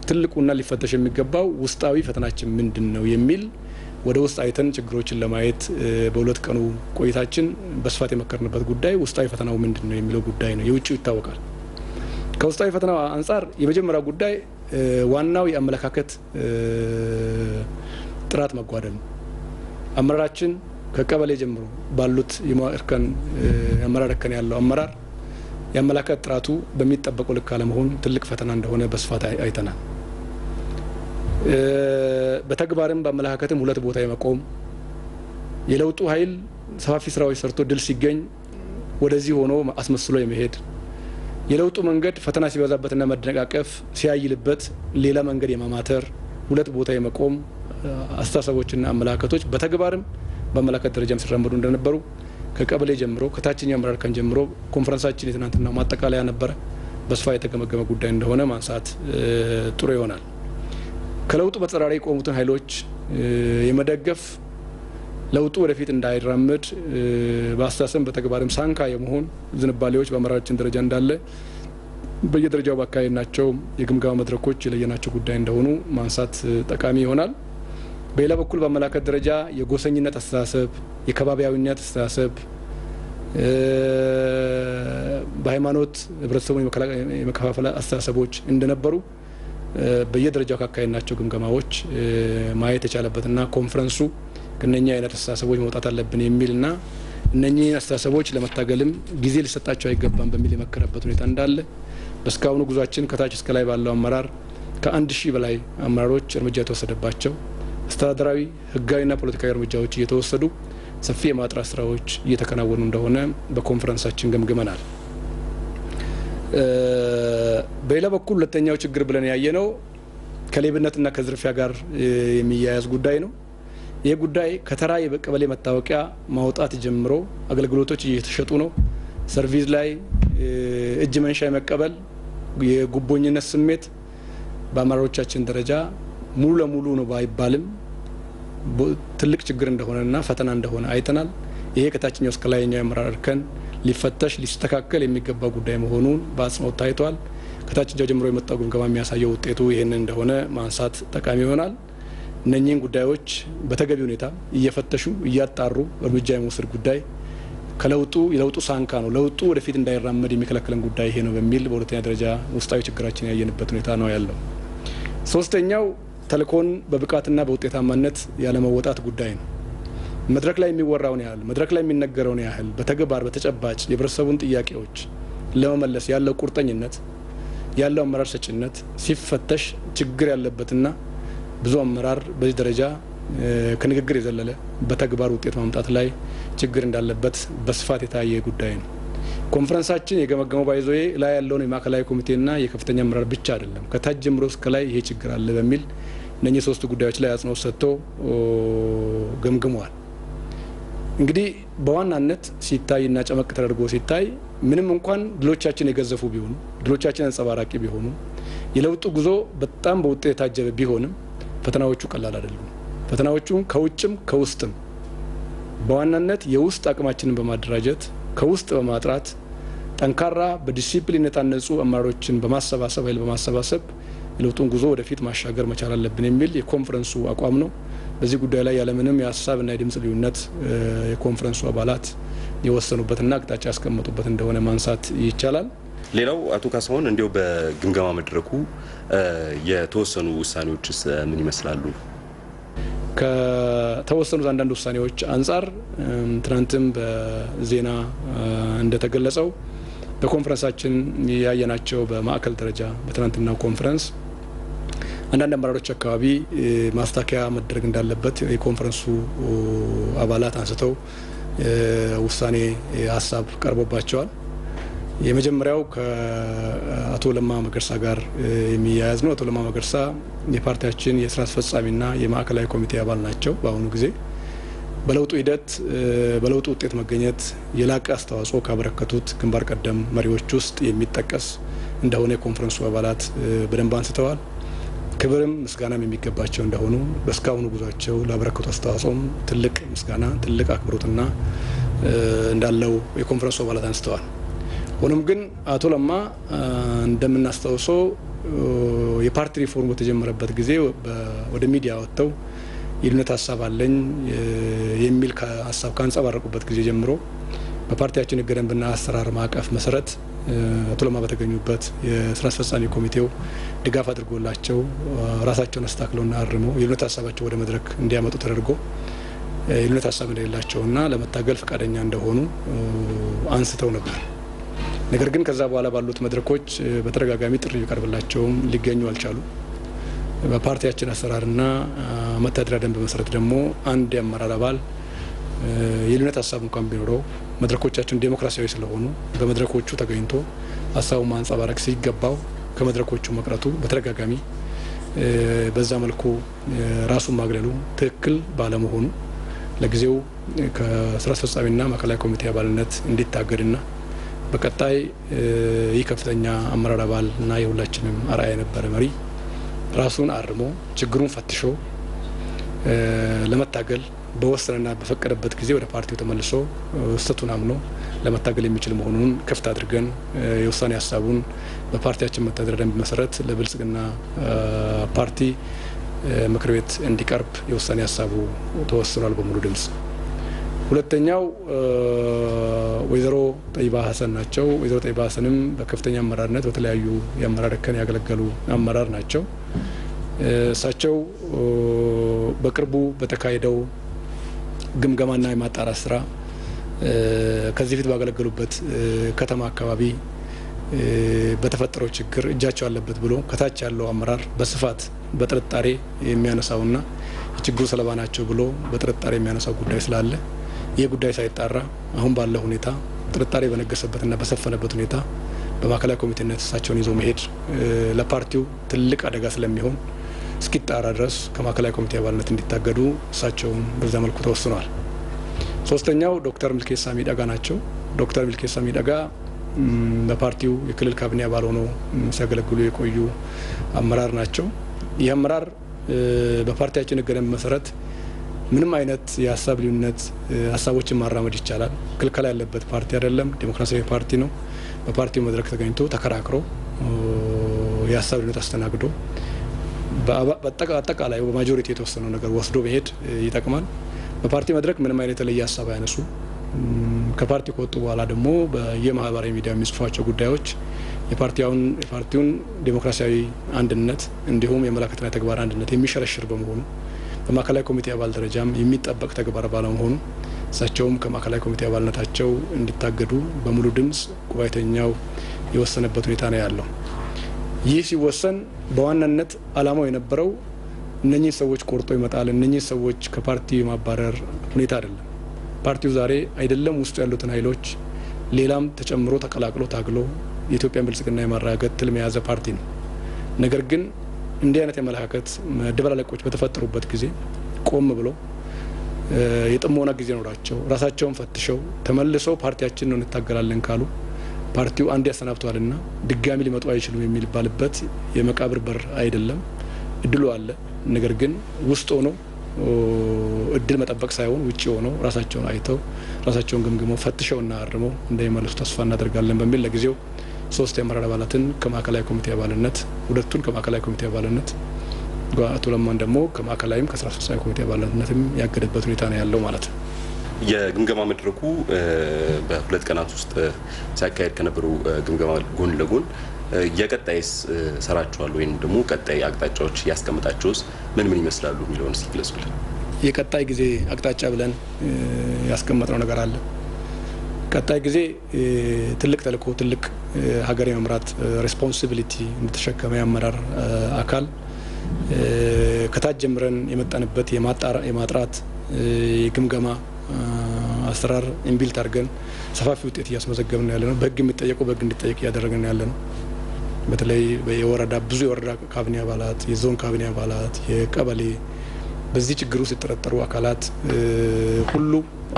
ትልቁና ሊፈተሽ የሚገባው ውስጣዊ ፈተናችን ምንድን ነው የሚል ወደ ውስጥ አይተን ችግሮችን ለማየት በሁለት ቀኑ ቆይታችን በስፋት የመከርንበት ጉዳይ ውስጣዊ ፈተናው ምንድን ነው የሚለው ጉዳይ ነው። የውጭው ይታወቃል። ከውስጣዊ ፈተናው አንጻር የመጀመሪያው ጉዳይ ዋናው የአመለካከት ጥራት መጓደል ነው። አመራራችን ከቀበሌ ጀምሮ ባሉት እርከን የአመራር እርከን ያለው አመራር የአመለካከት ጥራቱ በሚጠበቀው ልክ አለመሆን ትልቅ ፈተና እንደሆነ በስፋት አይተናል። በተግባርም በአመለካከትም ሁለት ቦታ የመቆም የለውጡ ኃይል ሰፋፊ ስራዎች ሰርቶ ድል ሲገኝ ወደዚህ ሆኖ አስመስሎ የመሄድ የለውጡ መንገድ ፈተና ሲበዛበትና መደነቃቀፍ ሲያይልበት ሌላ መንገድ የማማተር ሁለት ቦታ የመቆም አስተሳሰቦችና አመለካከቶች በተግባርም በአመለካከት ደረጃም ሲራመዱ እንደነበሩ ከቀበሌ ጀምሮ ከታችኛው አመራር ከን ጀምሮ ኮንፈረንሳችን የትናንትናው ማጠቃለያ ነበረ። በስፋት የተገመገመ ጉዳይ እንደሆነ ማንሳት ጥሩ ይሆናል። ከለውጡ በተጻራሪ የቆሙትን ኃይሎች የመደገፍ ለውጡ ወደፊት እንዳይራምድ በአስተሳሰብ በተግባርም ሳንካ የመሆን ዝንባሌዎች በአመራራችን ደረጃ እንዳለ በየደረጃው ባካሄድናቸው የግምገማ መድረኮች የለየናቸው ጉዳይ እንደሆኑ ማንሳት ጠቃሚ ይሆናል። በሌላ በኩል በአመላከት ደረጃ የጎሰኝነት አስተሳሰብ፣ የከባቢያዊነት አስተሳሰብ፣ በሃይማኖት ህብረተሰቡን የመከፋፈል አስተሳሰቦች እንደነበሩ በየደረጃው ካካሄድናቸው ግምገማዎች ማየት የቻለበትና ኮንፈረንሱ ከነኛ አይነት አስተሳሰቦች መውጣት አለብን የሚልና እነኚህን አስተሳሰቦች ለመታገልም ጊዜ ሊሰጣቸው አይገባም በሚል የመከረበት ሁኔታ እንዳለ በእስካሁኑ ጉዟችን ከታች እስከ ላይ ባለው አመራር ከአንድ ሺህ በላይ አመራሮች እርምጃ የተወሰደባቸው አስተዳደራዊ ህጋዊና ፖለቲካዊ እርምጃዎች እየተወሰዱ ሰፊ የማጥራት ስራዎች እየተከናወኑ እንደሆነ በኮንፈረንሳችን ገምግመናል። በሌላ በኩል ሁለተኛው ችግር ብለን ያየነው ከሌብነትና ከዝርፊያ ጋር የሚያያዝ ጉዳይ ነው። ይህ ጉዳይ ከተራ የቀበሌ መታወቂያ ማውጣት ጀምሮ አገልግሎቶች እየተሸጡ ነው። ሰርቪስ ላይ እጅ መንሻ የመቀበል የጉቦኝነት ስሜት በአመራሮቻችን ደረጃ ሙሉ ለሙሉ ነው ባይባልም ትልቅ ችግር እንደሆነና ፈተና እንደሆነ አይተናል። ይሄ ከታችኛው እስከ ላይኛው የአመራር እርከን ሊፈተሽ ሊስተካከል የሚገባ ጉዳይ መሆኑን በአጽንኦት ታይቷል። ከታችኛው ጀምሮ የመጣው ግምገማ የሚያሳየው ውጤቱ ይህንን እንደሆነ ማንሳት ጠቃሚ ይሆናል። እነኚህን ጉዳዮች በተገቢ ሁኔታ እየፈተሹ እያጣሩ እርምጃ የመውሰድ ጉዳይ ከለውጡ የለውጡ ሳንካ ነው፣ ለውጡ ወደፊት እንዳይራመድ የሚከለክለን ጉዳይ ይሄ ነው በሚል በሁለተኛ ደረጃ ውስጣዊ ችግራችን ያየንበት ሁኔታ ነው ያለው። ሶስተኛው ተልእኮን በብቃትና በውጤታማነት ያለመወጣት ጉዳይ ነው። መድረክ ላይ የሚወራውን ያህል መድረክ ላይ የሚነገረውን ያህል በተግባር በተጨባጭ የህብረተሰቡን ጥያቄዎች ለመመለስ ያለው ቁርጠኝነት ያለው አመራር ሰጭነት ሲፈተሽ ችግር ያለበትና ብዙ አመራር በዚህ ደረጃ ከንግግር የዘለለ በተግባር ውጤት ማምጣት ላይ ችግር እንዳለበት በስፋት የታየ ጉዳይ ነው። ኮንፈረንሳችን የገመገመው ባይዞዬ ላይ ያለውን የማዕከላዊ ኮሚቴና የከፍተኛ አመራር ብቻ አይደለም፣ ከታች ጀምሮ እስከ ላይ ይሄ ችግር አለ በሚል እነኚህ ሶስቱ ጉዳዮች ላይ አጽንኦት ሰጥቶ ገምግመዋል። እንግዲህ በዋናነት ሲታይና ጨመቅ ተደርጎ ሲታይ ምንም እንኳን ድሎቻችን የገዘፉ ቢሆኑ ድሎቻችን አንጸባራቂ ቢሆኑ የለውጡ ጉዞ በጣም በውጤት የታጀበ ቢሆንም ፈተናዎቹ ቀላል አይደሉም። ፈተናዎቹም ከውጭም ከውስጥም በዋናነት የውስጥ አቅማችንን በማደራጀት ከውስጥ በማጥራት ጠንካራ በዲሲፕሊን የታነጹ አመራሮችን በማሰባሰብ ኃይል በማሰባሰብ የለውጡን ጉዞ ወደፊት ማሻገር መቻል አለብን የሚል የኮንፈረንሱ አቋም ነው። በዚህ ጉዳይ ላይ ያለምንም የሀሳብና የድምጽ ልዩነት የኮንፈረንሱ አባላት የወሰኑበትና አቅጣጫ ያስቀመጡበት እንደሆነ ማንሳት ይቻላል። ሌላው አቶ ካሳሁን እንዲሁ በግምገማ መድረኩ የተወሰኑ ውሳኔዎችስ ምን ይመስላሉ? ከተወሰኑት አንዳንድ ውሳኔዎች አንጻር ትናንትም በዜና እንደተገለጸው በኮንፈረንሳችን ያየናቸው በማዕከል ደረጃ በትናንትናው ኮንፈረንስ አንዳንድ አመራሮች አካባቢ ማስተካከያ መደረግ እንዳለበት የኮንፈረንሱ አባላት አንስተው ውሳኔ ሀሳብ ቀርቦባቸዋል። የመጀመሪያው ከአቶ ለማ መገርሳ ጋር የሚያያዝ ነው። አቶ ለማ መገርሳ የፓርቲያችን የስራ አስፈጻሚና የማዕከላዊ ኮሚቴ አባል ናቸው። በአሁኑ ጊዜ በለውጡ ሂደት በለውጡ ውጤት መገኘት የላቀ አስተዋጽኦ ካበረከቱት ግንባር ቀደም መሪዎች ውስጥ የሚጠቀስ እንደሆነ የኮንፈረንሱ አባላት በደንብ አንስተዋል። ክብርም ምስጋናም የሚገባቸው እንደሆኑ በእስካሁኑ ጉዟቸው ላበረከቱ አስተዋጽኦም ትልቅ ምስጋና ትልቅ አክብሮትና እንዳለው የኮንፈረንሱ አባላት አንስተዋል። ሆኖም ግን አቶ ለማ እንደምናስታውሰው የፓርቲ ሪፎርም በተጀመረበት ጊዜ ወደ ሚዲያ ወጥተው የልዩነት ሀሳብ አለኝ የሚል ሀሳብ ካንጸባረቁበት ጊዜ ጀምሮ በፓርቲያችን ሕገ ደንብና አሰራር ማዕቀፍ መሰረት አቶ ለማ በተገኙበት የስራ አስፈጻሚ ኮሚቴው ድጋፍ አድርጎላቸው ራሳቸውን አስተካክለውና አርመው የልዩነት ሀሳባቸው ወደ መድረክ እንዲያመጡ ተደርጎ የልዩነት ሀሳብ እንደሌላቸውና ለመታገል ፈቃደኛ እንደሆኑ አንስተው ነበር። ነገር ግን ከዛ በኋላ ባሉት መድረኮች በተደጋጋሚ ጥሪ ቢቀርብላቸውም ሊገኙ አልቻሉ። በፓርቲያችን አሰራርና መተዳደሪያ ደንብ መሰረት ደግሞ አንድ የአመራር አባል የልዩነት ሀሳብ እንኳን ቢኖረው መድረኮቻችን ዴሞክራሲያዊ ስለሆኑ በመድረኮቹ ተገኝቶ ሀሳቡን ማንጸባረቅ ሲገባው ከመድረኮቹ መቅረቱ በተደጋጋሚ በዛ መልኩ ራሱን ማግለሉ ትክክል ባለመሆኑ ለጊዜው ከስራ አስፈጻሚና ማዕከላዊ ኮሚቴ አባልነት እንዲታገድና በቀጣይ ይህ ከፍተኛ አመራር አባል እና የሁላችንም አርአያ የነበረ መሪ ራሱን አርሞ ችግሩን ፈትሾ ለመታገል በወሰነና በፈቀደበት ጊዜ ወደ ፓርቲው ተመልሶ ስህተቱን አምኖ ለመታገል የሚችል መሆኑን ክፍት አድርገን የውሳኔ ሀሳቡን በፓርቲያችን መተዳደሪያ ደንብ መሰረት ለብልጽግና ፓርቲ ምክር ቤት እንዲቀርብ የውሳኔ ሀሳቡ ተወስኗል በሙሉ ድምጽ። ሁለተኛው ወይዘሮ ጠይባ ሀሰን ናቸው። ወይዘሮ ጠይባ ሀሰንም በከፍተኛ አመራርነት በተለያዩ የአመራር እርከን ያገለገሉ አመራር ናቸው። እሳቸው በቅርቡ በተካሄደው ግምገማና የማጣራት ስራ ከዚህ ፊት ባገለገሉበት ከተማ አካባቢ በተፈጠረው ችግር እጃቸው አለበት ብሎ ከታች ያለው አመራር በስፋት በጥርጣሬ የሚያነሳውና የችግሩ ሰለባ ናቸው ብሎ በጥርጣሬ የሚያነሳው ጉዳይ ስላለ ይህ ጉዳይ ሳይጣራ አሁን ባለው ሁኔታ ጥርጣሬ በነገሰበትና በሰፈነበት ሁኔታ በማዕከላዊ ኮሚቴነት እሳቸውን ይዞ መሄድ ለፓርቲው ትልቅ አደጋ ስለሚሆን እስኪጣራ ድረስ ከማዕከላዊ ኮሚቴ አባልነት እንዲታገዱ እሳቸውን በዛ መልኩ ተወስኗል። ሶስተኛው ዶክተር ሚልኬሳ ሚደጋ ናቸው። ዶክተር ሚልኬሳ ሚደጋ በፓርቲው የክልል ካቢኔ አባል ሆነው ሲያገለግሉ የቆዩ አመራር ናቸው። ይህ አመራር በፓርቲያችን ሕገ ደንብ መሰረት ምንም አይነት የሀሳብ ልዩነት ሀሳቦችን ማራመድ ይቻላል። ክልከላ ያለበት ፓርቲ አይደለም። ዴሞክራሲያዊ ፓርቲ ነው። በፓርቲው መድረክ ተገኝቶ ተከራክሮ የሀሳብ ልዩነት አስተናግዶ አጠቃላይ በማጆሪቲ የተወሰነው ነገር ወስዶ መሄድ ይጠቅማል። በፓርቲ መድረክ ምንም አይነት የተለየ ሀሳብ አያነሱ። ከፓርቲ ከወጡ በኋላ ደግሞ በየማህበራዊ ሚዲያ የሚጽፏቸው ጉዳዮች የፓርቲውን የፓርቲውን ዴሞክራሲያዊ አንድነት እንዲሁም የመላከትና የተግባር አንድነት የሚሸረሽር በመሆኑ በማዕከላዊ ኮሚቴ አባል ደረጃም የሚጠበቅ ተግባር ባለመሆኑ እሳቸውም ከማዕከላዊ ኮሚቴ አባልነታቸው እንዲታገዱ በሙሉ ድምፅ ጉባኤተኛው የወሰነበት ሁኔታ ነው ያለው። ይህ ሲወሰን በዋናነት ዓላማው የነበረው እነኚህ ሰዎች ቆርጦ ይመጣል፣ እነኚህ ሰዎች ከፓርቲ የማባረር ሁኔታ አይደለም። ፓርቲው ዛሬ አይደለም ውስጡ ያሉትን ኃይሎች ሌላም ተጨምሮ ተቀላቅሎ ታግሎ የኢትዮጵያን ብልጽግና የማረጋገጥ ትልም የያዘ ፓርቲ ነው። ነገር ግን እንዲህ አይነት የአመለካከት መደበላለቆች በተፈጠሩበት ጊዜ ቆም ብለው የጥሞና ጊዜ ኖራቸው ራሳቸውን ፈትሸው ተመልሰው ፓርቲያችን ነው እንታገላለን ካሉ ፓርቲው አንድ ያሰናብተዋልና ድጋሚ ሊመጡ አይችሉም የሚባልበት የመቃብር በር አይደለም። እድሉ አለ። ነገር ግን ውስጥ ሆነው እድል መጠበቅ ሳይሆን ውጭ ሆነው ራሳቸውን አይተው ራሳቸውን ገምግመው ፈትሸውና አርመው እንደሚመለሱ ተስፋ እናደርጋለን በሚል ለጊዜው ሶስት የአመራር አባላትን ከማዕከላዊ ኮሚቴ አባልነት ሁለቱን ከማዕከላዊ ኮሚቴ አባልነት አቶ ለማን ደግሞ ከማዕከላዊም ከስራ አስፈጻሚ ኮሚቴ አባልነትም ያገደበት ሁኔታ ነው ያለው ማለት ነው። የግምገማ መድረኩ በሁለት ቀናት ውስጥ ሲያካሄድ ከነበሩ ግምገማ ጎን ለጎን የቀጣይስ ሰራችኋል ወይም ደግሞ ቀጣይ አቅጣጫዎች ያስቀምጣቸውስ ምን ምን ይመስላሉ የሚለውን እስኪ ግለጹልን። የቀጣይ ጊዜ አቅጣጫ ብለን ያስቀመጥነው ነገር አለ። ቀጣይ ጊዜ ትልቅ ተልእኮ፣ ትልቅ ሀገር የመምራት ሬስፖንሲቢሊቲ እንደተሸከመ የአመራር አካል ከታች ጀምረን የመጣንበት የማጥራት የግምገማ አሰራር ኢምቢልት አድርገን ሰፋፊ ውጤት እያስመዘገብን ያለ ነው። በህግ የሚጠየቁ በህግ እንዲጠየቅ እያደረግን ያለ ነው። በተለይ የወረዳ ብዙ የወረዳ ካቢኔ አባላት፣ የዞን ካቢኔ አባላት፣ የቀበሌ በዚህ ችግር ውስጥ የተጠረጠሩ አካላት ሁሉ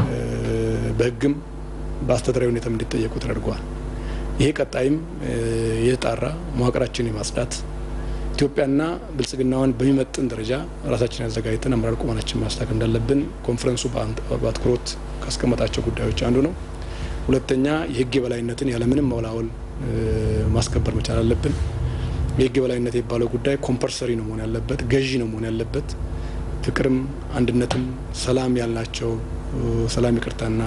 በህግም በአስተዳደራዊ ሁኔታም እንዲጠየቁ ተደርገዋል። ይሄ ቀጣይም የተጣራ መዋቅራችን የማጽዳት ኢትዮጵያና ብልጽግናዋን በሚመጥን ደረጃ ራሳችን ያዘጋጅተን አመራር ቁመናችን ማስተካከል እንዳለብን ኮንፈረንሱ በአትኩሮት ካስቀመጣቸው ጉዳዮች አንዱ ነው። ሁለተኛ የህግ የበላይነትን ያለምንም መወላወል ማስከበር መቻል አለብን። የህግ የበላይነት የሚባለው ጉዳይ ኮምፐልሰሪ ነው መሆን ያለበት፣ ገዢ ነው መሆን ያለበት። ፍቅርም አንድነትም ሰላም ያልናቸው ሰላም ይቅርታና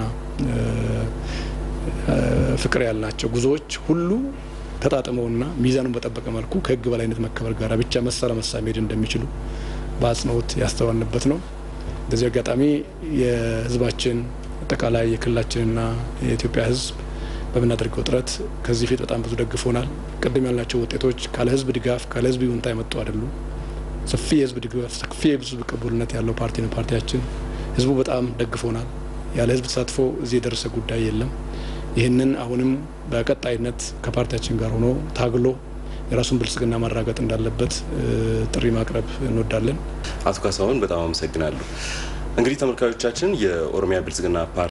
ፍቅር ያልናቸው ጉዞዎች ሁሉ ተጣጥመውና ሚዛኑን በጠበቀ መልኩ ከህግ በላይነት መከበር ጋር ብቻ መሳ ለመሳ መሄድ እንደሚችሉ በአጽንኦት ያስተዋልንበት ነው። በዚህ አጋጣሚ የህዝባችን አጠቃላይ የክልላችንና የኢትዮጵያ ህዝብ በምናደርገው ጥረት ከዚህ ፊት በጣም ብዙ ደግፎናል። ቅድም ያልናቸው ውጤቶች ካለ ህዝብ ድጋፍ ካለ ህዝብ ይሁንታ የመጡ አይደሉም። ሰፊ የህዝብ ድጋፍ ሰፊ የህዝብ ቅቡልነት ያለው ፓርቲ ነው ፓርቲያችን። ህዝቡ በጣም ደግፎናል። ያለ ህዝብ ተሳትፎ እዚህ የደረሰ ጉዳይ የለም። ይህንን አሁንም በቀጣይነት ከፓርቲያችን ጋር ሆኖ ታግሎ የራሱን ብልጽግና ማራገጥ እንዳለበት ጥሪ ማቅረብ እንወዳለን። አቶ ካሳሁን በጣም አመሰግናለሁ። እንግዲህ ተመልካቾቻችን የኦሮሚያ ብልጽግና ፓርቲ